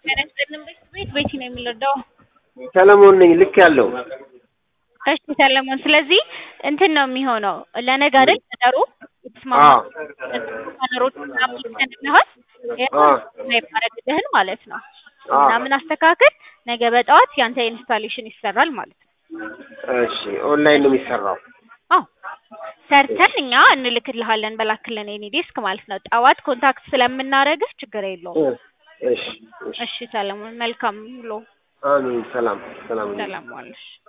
ቤት ቤት ነው የሚለዳው። ሰለሞን ነኝ። ልክ ያለው እሺ ሰለሞን፣ ስለዚህ እንትን ነው የሚሆነው ለነገ አይደል ቀጠሮ የተስማማ አዎ ነገሮች ምናምን ይሰንልሃል የማይባረግልህን ማለት ነው። አዎ። ምናምን አስተካክል። ነገ በጠዋት ያንተ ኢንስታሌሽን ይሰራል ማለት ነው። እሺ ኦንላይን ነው የሚሰራው። አዎ ሰርተን እኛ እንልክልሃለን በላክልን የኔ ዴስክ ማለት ነው። ጠዋት ኮንታክት ስለምናደርግህ ችግር የለውም። እሺ እሺ። እሺ ሰለሞን፣ መልካም ውሎ። አሜን። ሰላም ሰላም። ሰላም ዋልሽ።